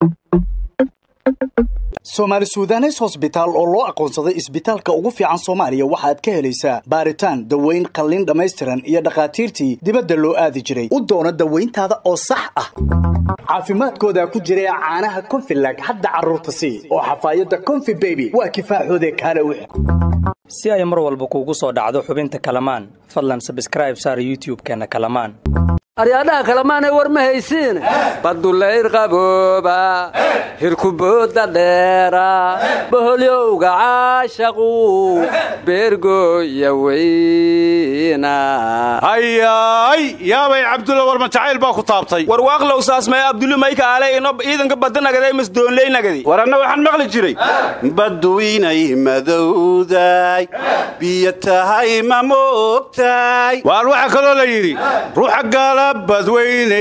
soomaali sudanes hosbitaal oo loo aqoonsaday isbitaalka ugu fiican soomaaliya waxaad ka helaysaa baaritaan daweyn qalliin dhammaystiran iyo dhakhaatiirtii dibadda loo aadi jiray u doono dawayntaada oo sax ah caafimaadkooda ku jira caanaha konfilag hadda carruurta sii oo xafaayadda konfi beby waa kifaaxoode kaale wix si ay mar walba kuugu soo dhacdo xubinta kalamaan fadlan sabskraib saar youtub-keenna kalamaan aryaadhaha kalemaanay war ma haysiine badulayr qabooba hirkubooda dheera boholyowga caashaqu beergooya weyna hayaay yaabay cabdulla war majacayl baa ku taabtay war waaqlow saasmee abdulli mayka aale ino ciidanka badanagaday masdoonleynagadi war anna waxaan maqli jiray badduinay madowday biyo tahay ma moogtaay waan waxaa kaloo la yidhi ruuxa gaala badweyne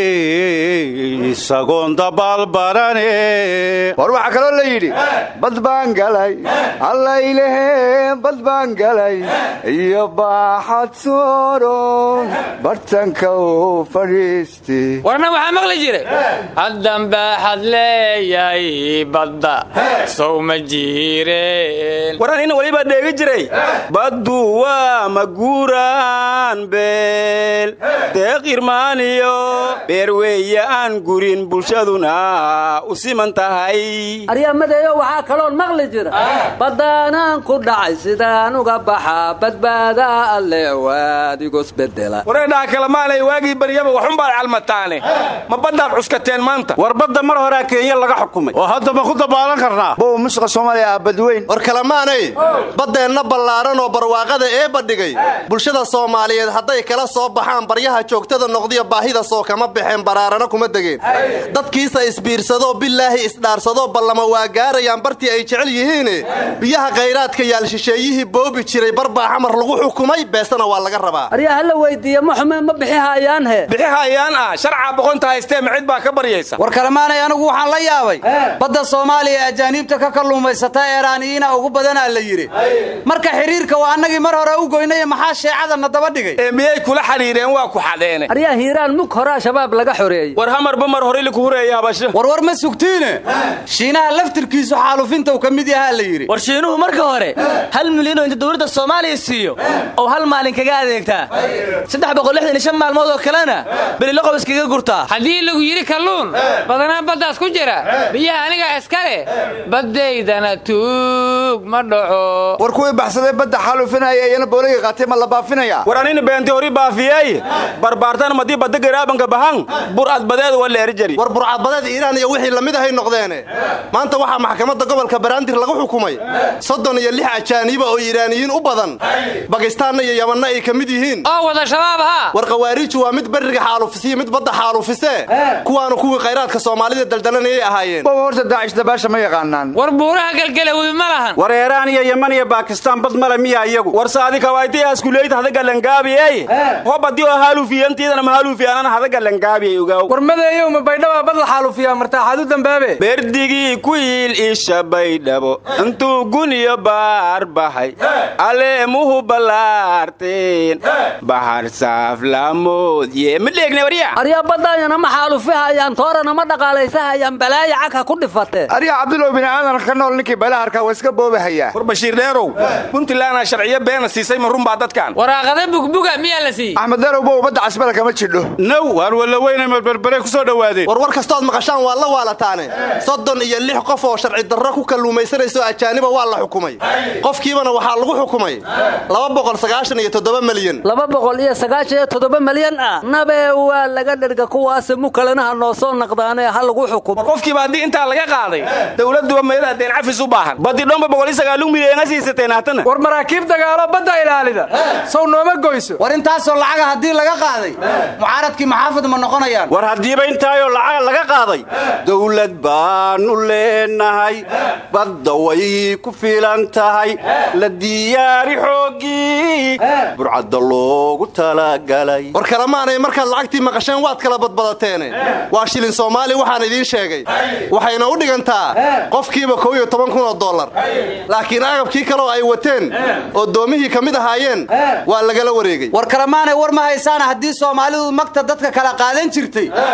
isagoon dabaalbarane war waxaa kaloo la yidhi bad baan galay allaylehe bad baan galay iyo baaxad sooro bartanka u fadhiiste warna waxaa maqli jiray haddan baaxad leeyahay badda sow ma jiireen war anina welibaa dheegi jiray baddu waa maguuraan beel deeqirmaaniyo beerweeye aan gurin bulshaduna u siman tahay aryamadeeyo waxaa kaloon maqli jira baddaanaan ku dhacay sidaan uga baxaa badbaadaa alle waadigosbedela wareedhaha kalamaanay waagii baryaba waxunbaad calmataane ma baddaad cuskateen maanta war badda mar horaa kenya laga xukumay oo hadda ma ku dabaalan karnaa bow mushqa soomaaliya ah badweyn war kalamaanay baddeenna ballaaran oo barwaaqada ee badhigay bulshada soomaaliyeed hadday kala soo baxaan baryaha joogtada noqdiyo baahida soo kama baxeen baraarana kuma degeen dadkiisa isbiirsadoo bilaahi isdhaarsadoo ballama waa gaarayaan bartii ay jecel yihiine biyaha khayraadka yaal shisheeyihii boobi jiray barbaa xamar lagu xukumay beesana waa laga rabaa aryaa hala weydiiye ma xume ma bixihayaan he bixihayaan ah sharcaa boqonta haystee macid baa ka baryaysa war kalemaanay anigu waxaan la yaabay badda soomaaliya ee ajaaniibta ka kalluumaysata eeraaniyiina ugu badanaa la yidhi marka xidhiirka waa annagii mar hore u goynaya maxaa sheecadana daba dhigay ee miyay kula xidhiireen waa ku xadheene aryaa hiiraan mug horaa shabaab laga xoreeyey war hamarba mar hore liku hureeya habasho warwar ma sugtiine shiinaha laftirkiisu xaalufinta uu ka mid yahaa la yidhi war shiinuhu marka hore hal milyanoo inta dowladda soomaaliya siiyo oo hal maalin kaga adeegtaa saddex boqol lixdan iyo shan maalmood oo kalena beliloqob iskaga gurtaa haddii lagu yidhi kalluun badanaa baddaas ku jira biyaha anigaa iska leh baddaydana tuug ma dhaco war kuwii baxsadee badda xaalufinaya iyana booliga qaatay ma la baafinaya war anina beenti hori baafiyey barbaartan madii badda garaabanka bahan burcad badeed waa leeri jari war burcadbadeed iiraan iyo wixii lamid ahay noqdeene maanta waxaa maxkamadda gobolka baraandir lagu xukumay soddon iyo lix ajaaniiba oo iiraaniyiin u badan bakistaanna iyo yamanna ay ka mid yihiin oo wada shabaab haa war khawaariiju waa mid berriga xaalufisiyo mid badda xaalufisee kuwaanu kuwii khayraadka soomaalida daldalanayay ahaayeen bow horta daacish dabaasha ma yaqaanaan war buuraha galgalawi ma lahan war eeraan iyo yaman iyo baakistaan bad male miya iyagu war saadi kawayti askuleyt hadagalangaabiey hobadii oo haaluufiyantiidana mahaaluufiyaanana hadagalangaabiey ogaaw war madeeyow ma baydhaba bad la xaaluufiyaa martaaxaad u dambaabe berdigii ku yiil isha baydhabo intuu guniyo baar baxay aleemuhu ballaarteen bahar saaflaamoodye ma dheegne warya aryaa baddaayana ma xaalufihayaan toorana ma dhaqaalaysahayan balaaya cagha ku dhifatee aryaa cabdulow bini aadanka ka nool ninkii balaharka waa iska boobahayaa war bashiir dheerow puntlandna sharciyo beena siisay ma runbaa dadkan waraaqada bugbuga miyaa la siiyey axmed darow bow badda casbala kama jidho now waan walla weynay marberbere ku soo dhowaadeen war war kastood maqashaan waa la waalataane soddon iyo lix qof oo sharci darro ku kalluumaysanayso ajaaniba waa la xukumay qofkiibana waxaa lagu xukumay laba boqol sagaashan iyo toddoba milyan laba boqol iyo sagaashan iyo toddoba milyan ah nabee waa laga dherga kuwaase mukalanaha noo soo naqdaanee ha lagu xukumo qofkiiba haddii intaa laga qaaday dowladduba meelaha deen cafis u baahan badi dhomba boqol iyo sagaalun milyan siisateen haatana war maraakiib dagaalo badda ilaalida sow nooma goyso war intaasoo lacaga haddii laga qaaday mucaaradkii maxaafid ma noqonayaan war haddiiba intaayoo lacaga laga qaaday dowlad baanu leenahay badda way ku filan tahay la diyaari xooggii burcadda loogu talagalay war kalamaanay markaad lacagtii maqasheen waad kala badbadateene waa shilin soomaali waxaan idiin sheegay waxayna u dhigantaa qofkiiba kow iyo toban kun oo dollar laakiin agabkii kaleo ay wateen oo doomihii ka mid ahaayeen waa lagala wareegay war kalamaanay war ma haysaana haddii soomaalidu magta dadka kala qaadan jirtay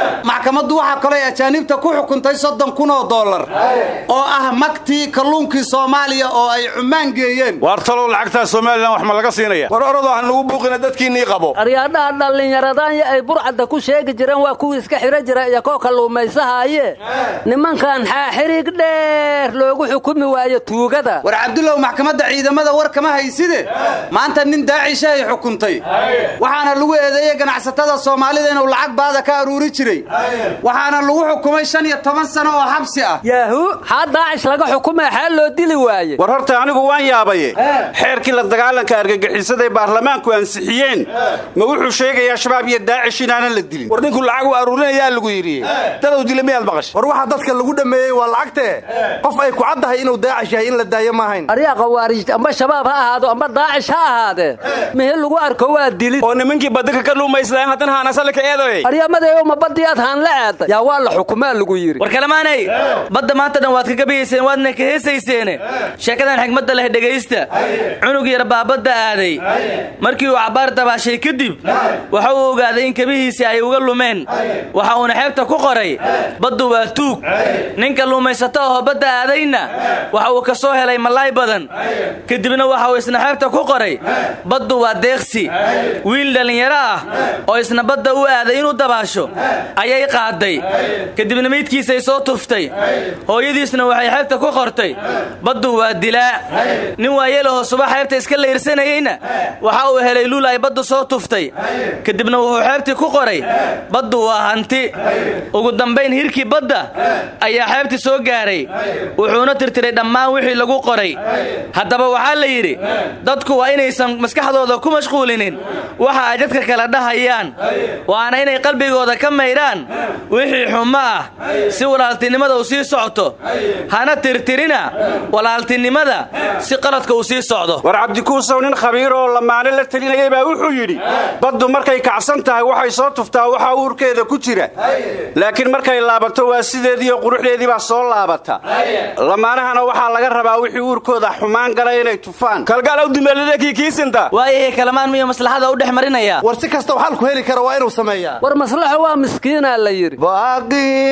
maxkamaddu waxaa kaloo ajaaniibta ku xukuntay soddon kun oo dollar oo ah magtii kalluunkii soomaaliya oo ay cumaan geeyeen waar talow lacagtaa somalilan wax ma laga siinaya war orodoo han lagu buuqina dadkiinnii qabo aryaadhaha dhallinyaradaanya ay burcadda ku sheegi jireen waa kuwii iska xidhan jira iyo koo kalluumaysahaye nimankan xaaxirig dheer loogu xukumi waayo tuugada war cabdulow maxkamadda ciidamada war kama hayside maanta nin daacisha ay xukuntay waxaana lagu eedeeyey ganacsatada soomaalida inuu lacag baada ka aruuri jiray waxaana lagu xukumay shan iyo toban sano oo xabsi ah yaahu xaa daacish laga xukumaya xaa loo dili waaye war horta anigu waan yaabaye xeerkii la dagaalanka argagixisada ee baarlamaanku ansixiyeen ma wuxuu sheegayaa shabaab iyo daacish inaanan la dilin war ninku lacag u aruurinayaa lagu yidhi dadow dila miyaad maqashay war waxaa dadka lagu dhammeeyey waa lacagtee qof ay ku caddahay inuu daacish yahay in la daayo maahayn aryaa khawaarij amba shabaab ha ahaado amba daacish ha ahaadee mihi lagu arko waa dilid oo nimankii badaka ka luumaysadaan haddana haanasalka eedoy aryamadeeyo ma baddiyaad haan la aaday yaa waa la xukumaa lagu yidhi war kalamaanay badda maanta dhan waad ka gabayayseen waadna ka heesayseene sheekadan xigmadda leh dhegaysta cunug yar baa badda aaday markii uu cabbaar dabaashay kadib waxa uu ogaaday in kabihiisii ay uga lumeen waxa uuna xeebta ku qoray baddu waa tuug ninka luumaysato ahoo badda aadayna waxa uu ka soo helay malaay badan kadibna waxa uu isna xeebta ku qoray baddu waa deeqsi wiil dhallinyaro ah oo isna badda u aaday inuu dabaasho ayay qaaday kadibna meydkiisay soo tuftay hooyadiisna waxay xeebta ku qortay baddu waa dilaa nin waayeelahoo subax xeebta iska layrsanayeyna waxa uu helay luul ay baddu soo tuftay kadibna wuxuu xeebtii ku qoray baddu waa hanti ugu dambayn hirkii badda ayaa xeebtii soo gaaray wuxuuna tirtiray dhammaan wixii lagu qoray haddaba waxaa la yidhi dadku waa inaysan maskaxdooda ku mashquulinin waxa ay dadka kala dhahayaan waana inay qalbigooda ka maydhaan wixii xumo ah si walaaltinimada uu sii socto hana tirtirina walaaltinimada si qaladka uu sii socdo war cabdikuusow nin khabiir oo lamaane la telinayay baa wuxuu yidhi baddu markay kacsan tahay waxay soo tuftaa waxaa uurkeeda ku jira laakiin markay laabato waa sideediiyo quruxdeedii baa soo laabata lamaanahana waxaa laga rabaa wixii uurkooda xumaan gala inay tufaan kalgaalow dumeeladakii kiisinta waayahay kalamaan miyo maslaxada u dhex marinaya war si kastau xalku heli kara waa inuu sameeyaa war maslaxo waa miskiinaa la yidhi baaqii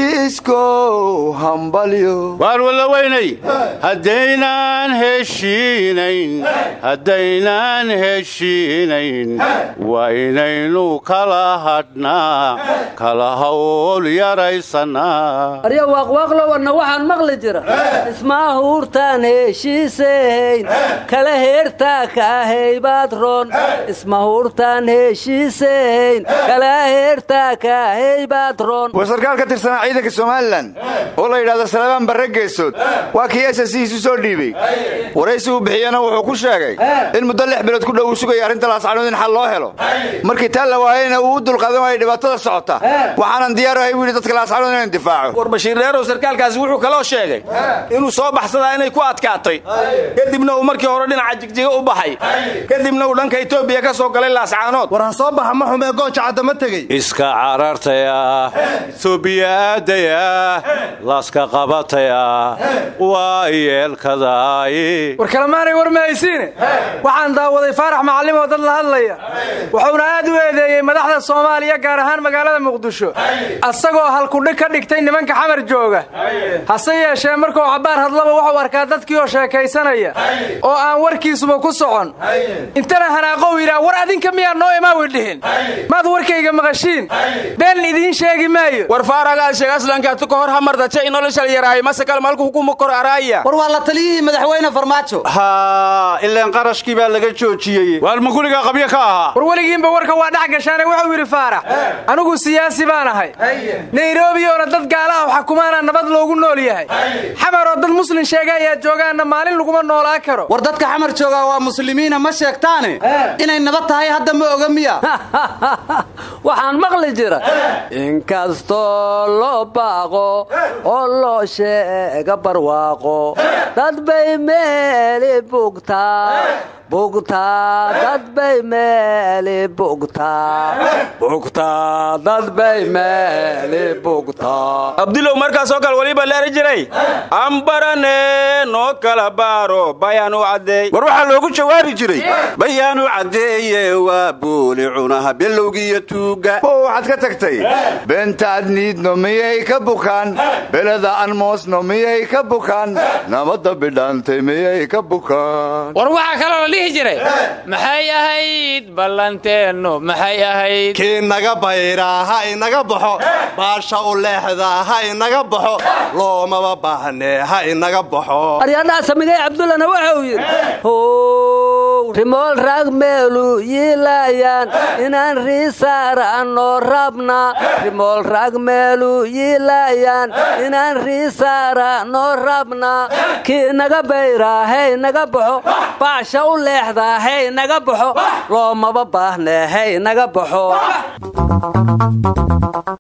heshiiskow hambalyo waar wallaweynay haddaynaan heshiinayn haddaynaan heshiinayn waa inaynu kala hadhnaa kala hawl yaraysanaa arya waaqwaaqlowanna waxaan maqli jira ismaahuurtaan heshiisayn kala heertaa kaahaybaad roon ismahuurtaan heshiisayn kala heertaa kaahaybaad roon war sarkaal ka tirsanaa ciidanka somalilan oo la yidhahdo salabaan barre geesood waa kii esasihiisu soo dhiibey waraysi uu bixiyena wuxuu ku sheegay in muddo lix bilood ku dhow uu sugaya arrinta laascanood in xal loo helo markii taa la waayeyna uu u dulqaadan waayay dhibaatada socota waxaanan diyaar ahay buu yidhi dadka laascanood inaan difaaco war bashiir dheerow sarkaalkaasi wuxuu kaloo sheegay inuu soo baxsadaa inay ku adkaatay kadibna uu markii hore dhinaca jigjiga u baxay kadibna uu dhanka etoobiya ka soo galay laascaanood war ha soo baxa ma xumee gooja caddama tegey iska carartaya etoobiya aadaya laaska qabataya waa yeelkadaay war kalemaanay war mahaysiine waxaan daawaday faarax macallim oo dad la hadlaya wuxuuna aad u eedeeyey madaxda soomaaliya gaar ahaan magaalada muqdisho asagoo halkudhig ka dhigtay nimanka xamar jooga hase yeeshee markuu cabbaar hadlaba wuxuu arkaa dadkii oo sheekaysanaya oo aan warkiisuba ku socon intana hanaaqow yidhaah war adinka miyaa noo imaawi dhihin maad warkayga maqashiin been idiin sheegi maayo war faaragaad sheeg aslankaatu ka hor hamardaje inoloshal yaraahay masakal malku hukuma kor araaya war waa la taliyihii madaxweyne farmaajo haa ilaan qarashkii baa laga joojiyey waar ma gurigaa qabyo ka ahaa war weligiinba warka waa dhex gashaane wuxuu yidhi faarax anigu siyaasi baan ahay nairobi oona dad gaalaha xukumaana nabad loogu nool yahay xamar oo dad muslin sheega ayaa joogaanna maalin laguma noolaa karo war dadka xamar joogaa waa muslimiina ma sheegtaane inay nabad tahay hadda ma oga miya waxaan maqli jira inkastoo loo baaqo oo loo sheega barwaaqo dad bay meeli bugtaa bugtaa dad bay meeli bugtaa bugtaa dad bay meeli bugtaa abdulow markaasoo kale weliba leeri jiray ambarane noo kala baaro bayaanu caddeey war waxaa loogu jawaabi jiray bayaanu caddeeye waa buuli cunaha bilowgiiyo tuu tuuga oo waxaad ka tagtay beentaad niidno miyay ka bukaan beleda aan moosno miyay ka bukaan nabadda bidhaantay miyay ka bukaan war waxaa kaloo la dhihi jiray maxay ahayd ballanteennu maxay ahayd kii naga bayraa ha inaga baxo baasha u leexdaa ha inaga baxo loomaba baahnee ha inaga baxo aryadhaha samigay cabdullana waxa uu yidhi how rimool raag meelu yiilaayaan inaan riisaara'no rabna rimool raag meelu yiilaayaan inaan riisaara'no rabna kii naga bayraa hey naga baxo baasha u leexdaa hey naga baxo loomaba baahnee hey naga baxo